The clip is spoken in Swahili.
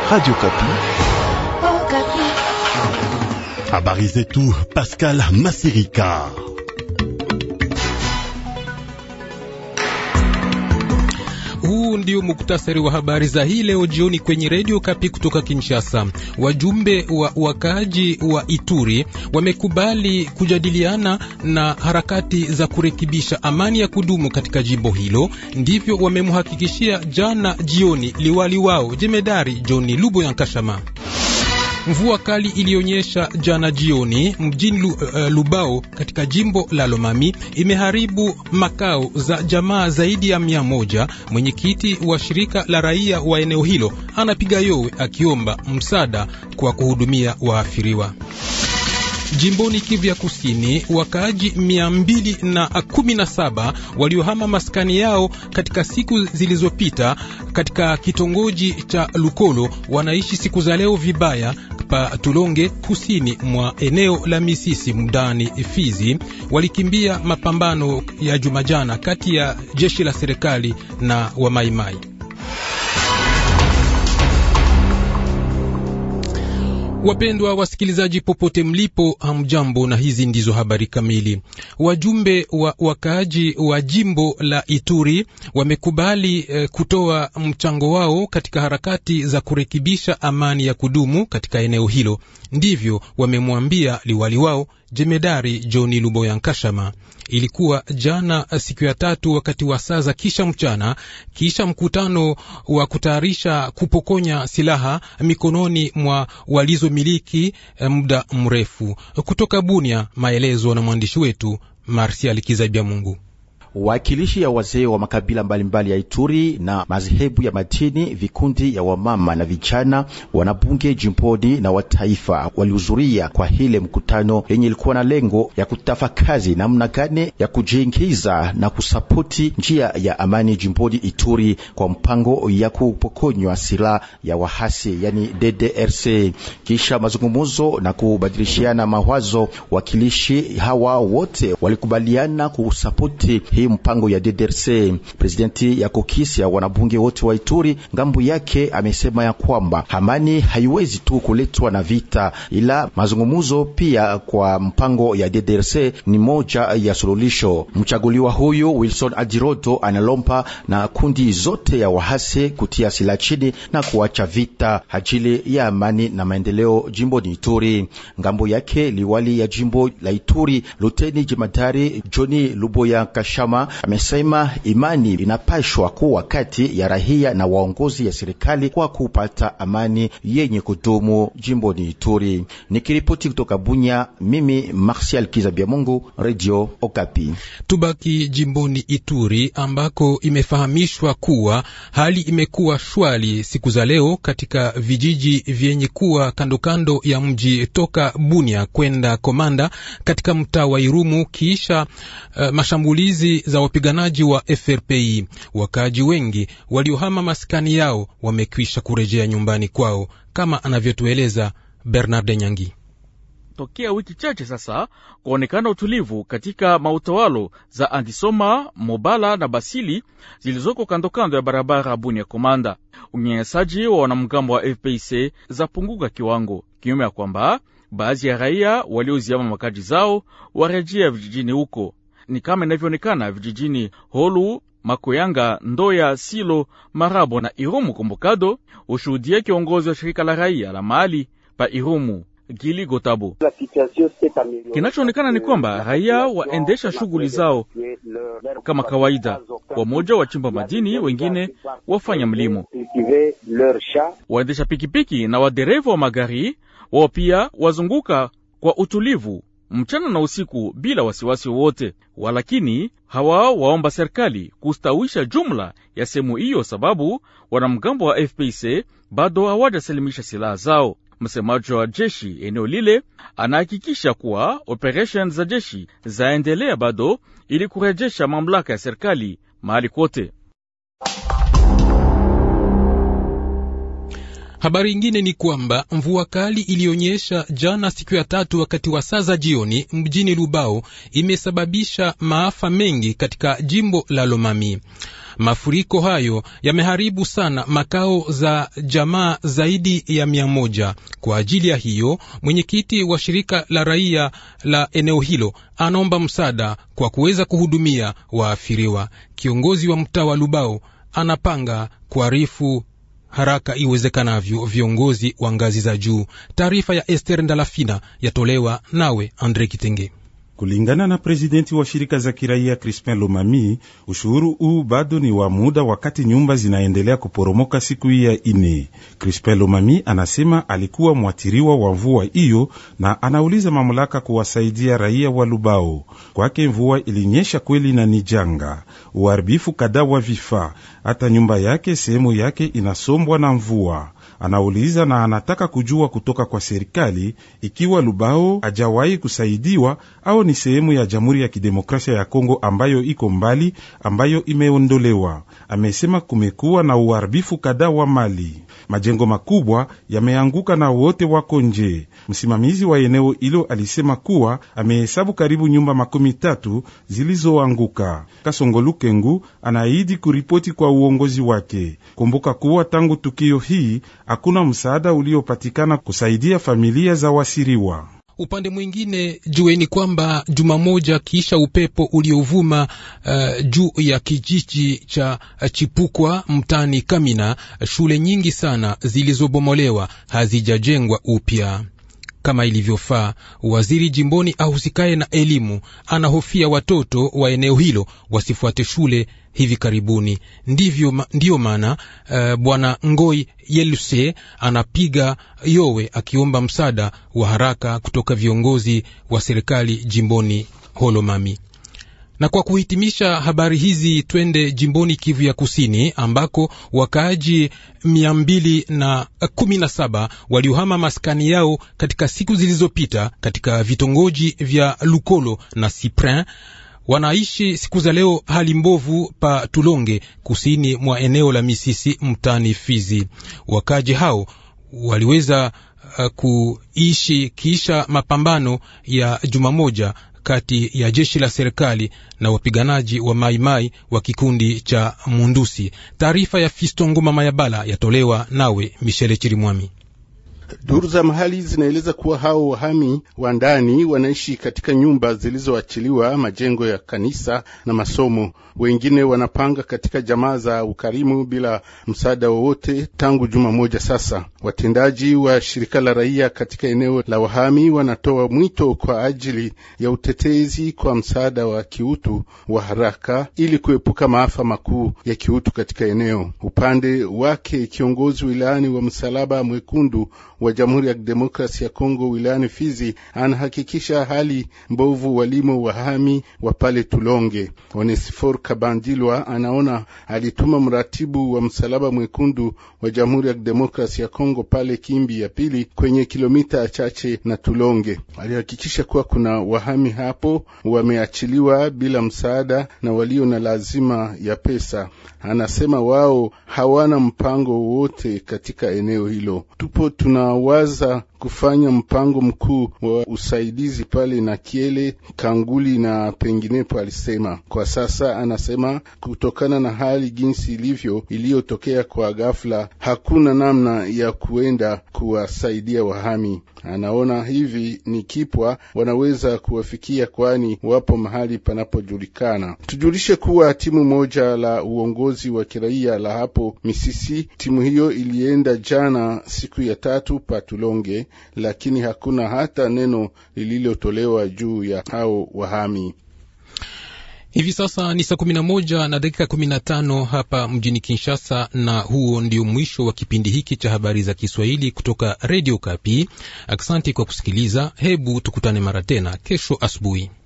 Radio Kapi. Oh, Kapi. Habari zetu Pascal Masirika. Huu ndio muktasari wa habari za hii leo jioni kwenye redio Kapi kutoka Kinshasa. Wajumbe wa wakaaji wa Ituri wamekubali kujadiliana na harakati za kurekebisha amani ya kudumu katika jimbo hilo. Ndivyo wamemhakikishia jana jioni liwali wao jemedari Johni Lubo Yankashama. Mvua kali ilionyesha jana jioni mjini Lu, uh, Lubao katika jimbo la Lomami imeharibu makao za jamaa zaidi ya mia moja. Mwenyekiti wa shirika la raia wa eneo hilo anapiga yowe akiomba msaada kwa kuhudumia waathiriwa. Jimboni Kivu ya Kusini, wakaaji mia mbili na kumi na saba waliohama maskani yao katika siku zilizopita katika kitongoji cha Lukolo wanaishi siku za leo vibaya pa Tulonge, kusini mwa eneo la Misisi mdani Fizi. Walikimbia mapambano ya Jumajana kati ya jeshi la serikali na wamaimai. Wapendwa wasikilizaji, popote mlipo, hamjambo, na hizi ndizo habari kamili. Wajumbe wa wakaaji wa jimbo la Ituri wamekubali eh, kutoa mchango wao katika harakati za kurekebisha amani ya kudumu katika eneo hilo. Ndivyo wamemwambia liwali wao jemedari Johni Luboya Nkashama. Ilikuwa jana siku ya tatu wakati wa saa za kisha mchana, kisha mkutano wa kutayarisha kupokonya silaha mikononi mwa walizomiliki muda mrefu. Kutoka Bunia, maelezo na mwandishi wetu Marsial Kizabia Mungu. Wakilishi ya wazee wa makabila mbalimbali mbali ya Ituri na madhehebu ya madini, vikundi ya wamama na vijana, wanabunge jimboni na wataifa walihudhuria kwa hile mkutano yenye ilikuwa na lengo ya kutafakazi namna gani ya kujiingiza na kusapoti njia ya amani jimboni Ituri kwa mpango ya kupokonywa silaha ya wahasi yani DDRC. Kisha mazungumzo na kubadilishiana mawazo, wakilishi hawa wote walikubaliana kusapoti mpango ya DDRC. Presidenti ya kokisi ya wanabunge wote wa Ituri ngambo yake amesema ya kwamba amani haiwezi tu kuletwa na vita, ila mazungumuzo pia kwa mpango ya DDRC ni moja ya suluhisho. Mchaguliwa huyu Wilson Adiroto analompa na kundi zote ya wahasi kutia silaha chini na kuacha vita ajili ya amani na maendeleo jimboni Ituri. Ngambo yake liwali ya jimbo la Ituri Luteni Jemadari Johnny Luboya Kashama amesema imani inapashwa kuwa kati ya rahia na waongozi ya serikali kwa kupata amani yenye kudumu jimboni Ituri. Nikiripoti kutoka Bunya, mimi Martial Kizabia Mungu, Radio Okapi. Tubaki jimboni Ituri ambako imefahamishwa kuwa hali imekuwa shwari siku za leo katika vijiji vyenye kuwa kandokando ya mji toka Bunya kwenda Komanda katika mtaa wa Irumu kiisha uh, mashambulizi za wapiganaji wa FRPI. Wakaaji wengi waliohama maskani yao wamekwisha kurejea nyumbani kwao, kama anavyotueleza Bernard Nyangi. Tokea wiki chache sasa kuonekana utulivu katika mautawalo za Andisoma, Mobala na Basili zilizoko kandokando ya barabara Bunia Komanda. Unyanyasaji wa wanamgambo wa FPIC zapunguka kiwango, kinyume ya kwamba baadhi ya raia walioziama makaji zao warejea vijijini huko ni kama inavyoonekana vijijini Holu, Makoyanga, Ndoya, Silo, Marabo na Irumu Kombokado. Ushuhudia kiongozi wa shirika la raia la mahali pa Irumu Gili Gotabo. Kinachoonekana ni kwamba raia waendesha shughuli zao kama kawaida, wamoja wachimba madini, wengine wafanya mlimo. Waendesha pikipiki na wadereva wa magari wao pia wazunguka kwa utulivu mchana na usiku bila wasiwasi wowote, walakini hawa waomba serikali kustawisha jumla ya sehemu hiyo, sababu wanamgambo wa FPC bado hawajasalimisha silaha zao. Msemaji wa jeshi eneo lile anahakikisha kuwa operesheni za jeshi zaendelea bado ili kurejesha mamlaka ya serikali mahali kote. Habari ingine ni kwamba mvua kali iliyonyesha jana siku ya tatu wakati wa saa za jioni mjini Lubao imesababisha maafa mengi katika jimbo la Lomami. Mafuriko hayo yameharibu sana makao za jamaa zaidi ya mia moja. Kwa ajili ya hiyo, mwenyekiti wa shirika la raia la eneo hilo anaomba msaada kwa kuweza kuhudumia waathiriwa. Kiongozi wa mtaa wa Lubao anapanga kuarifu haraka iwezekanavyo viongozi wa ngazi za juu. Taarifa ya Ester Ndalafina yatolewa nawe Andre Kitenge. Kulingana na prezidenti wa shirika za kiraia Crispin Lomami, ushuhuru huu bado ni wa muda, wakati nyumba zinaendelea kuporomoka siku hii ya ine. Crispin Lomami anasema alikuwa mwathiriwa wa mvua hiyo na anauliza mamlaka kuwasaidia raia wa Lubao. Kwake mvua ilinyesha kweli na ni janga, uharibifu kadhaa wa vifaa, hata nyumba yake sehemu yake inasombwa na mvua. Anauliza na anataka kujua kutoka kwa serikali ikiwa Lubao hajawahi kusaidiwa au ni sehemu ya Jamhuri ya Kidemokrasia ya Kongo ambayo iko mbali, ambayo imeondolewa. Amesema kumekuwa na uharibifu kadhaa wa mali, majengo makubwa yameanguka na wote wako nje. Msimamizi wa eneo hilo alisema kuwa amehesabu karibu nyumba makumi tatu zilizoanguka. Kasongolukengu anaahidi kuripoti kwa uongozi wake. Kumbuka kuwa tangu tukio hii hakuna msaada uliopatikana kusaidia familia za wasiriwa. Upande mwingine jueni kwamba juma moja kisha upepo uliovuma uh, juu ya kijiji cha Chipukwa mtani Kamina, shule nyingi sana zilizobomolewa hazijajengwa upya kama ilivyofaa. Waziri jimboni ahusikaye na elimu anahofia watoto wa eneo hilo wasifuate shule hivi karibuni. Ndivyo, ndiyo maana uh, bwana Ngoi Yeluse anapiga yowe akiomba msaada wa haraka kutoka viongozi wa serikali jimboni Holomami. Na kwa kuhitimisha habari hizi, twende jimboni Kivu ya Kusini ambako wakaaji mia mbili na kumi na saba waliohama maskani yao katika siku zilizopita katika vitongoji vya Lukolo na Siprin wanaishi siku za leo hali mbovu pa Tulonge, kusini mwa eneo la Misisi mtani Fizi. Wakaji hao waliweza uh, kuishi kisha mapambano ya juma moja kati ya jeshi la serikali na wapiganaji wa Maimai wa kikundi cha Mundusi. Taarifa ya Fisto Nguma Mayabala yatolewa nawe Michele Chirimwami. Duru za mahali zinaeleza kuwa hao wahami wa ndani wanaishi katika nyumba zilizoachiliwa majengo ya kanisa na masomo. Wengine wanapanga katika jamaa za ukarimu bila msaada wowote tangu juma moja sasa. Watendaji wa shirika la raia katika eneo la wahami wanatoa mwito kwa ajili ya utetezi kwa msaada wa kiutu wa haraka ili kuepuka maafa makuu ya kiutu katika eneo. Upande wake kiongozi wilayani wa Msalaba Mwekundu wa Jamhuri ya Demokrasi ya Kongo wilayani Fizi anahakikisha hali mbovu walimo wahami wa pale Tulonge. Onesifor Kabandilwa anaona alituma mratibu wa Msalaba Mwekundu wa Jamhuri ya Demokrasi ya Kongo pale Kimbi ya pili kwenye kilomita chache na Tulonge. Alihakikisha kuwa kuna wahami hapo wameachiliwa bila msaada na walio na lazima ya pesa. Anasema wao hawana mpango wowote katika eneo hilo. Tupo tunawaza kufanya mpango mkuu wa usaidizi pale na Kiele, Kanguli na penginepo, alisema. Kwa sasa anasema kutokana na hali jinsi ilivyo iliyotokea kwa ghafla, hakuna namna ya kuenda kuwasaidia wahami. Anaona hivi ni kipwa wanaweza kuwafikia, kwani wapo mahali panapojulikana. Tujulishe kuwa timu moja la uongozi wa kiraia la hapo Misisi, timu hiyo ilienda jana siku ya tatu Patulonge, lakini hakuna hata neno lililotolewa juu ya hao wahami. Hivi sasa ni saa kumi na moja na dakika kumi na tano hapa mjini Kinshasa, na huo ndio mwisho wa kipindi hiki cha habari za Kiswahili kutoka redio Kapi. Asante kwa kusikiliza. Hebu tukutane mara tena kesho asubuhi.